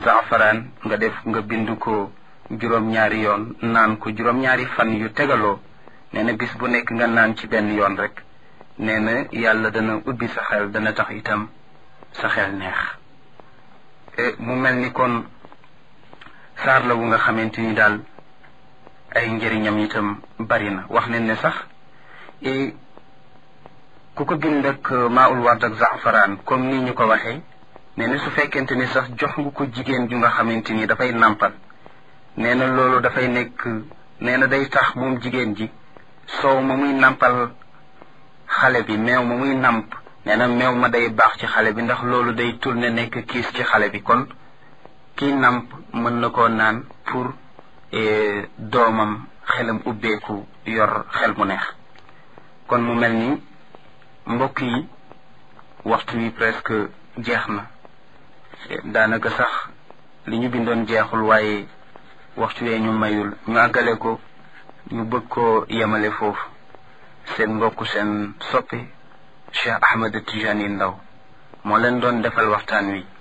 zaafaraan nga def nga bind ko juróom-ñaari yoon naan ko juróom-ñaari fan yu tegaloo nee na bis bu nekk nga naan ci benn yoon rek nee na yàlla dana ubbi sa xel dana tax itam sa xel neex mu mel ni kon saar la wu nga xamante ni daal ay njëriñam itam bari na wax nañ ne sax ku ko bind ak maaul ward ak zaafaraan comme ni ñu ko waxee nee na su fekkente ni sax jox nga ko jigéen ju nga xamante ni dafay nàmpal nee na loolu dafay nekk nee na day tax moom jigéen ji soow ma muy nàmpal xale bi meew ma muy nàmp nee na meew ma day baax ci xale bi ndax loolu day tourné nekk kiis ci xale bi kon kii nàmp mën na koo naan pour doomam xelam ubbeeku yor xel mu neex kon mu mel ni mbokk yi waxtu wi presque jeex na daanaka sax li ñu bindoon jeexul waaye waxtu wee ñu mayul ñu àggale ko ñu bëgg koo yemale foofu seen mbokk seen soppi Cheikh Ahmed Tijani Ndaw moo leen doon defal waxtaan wi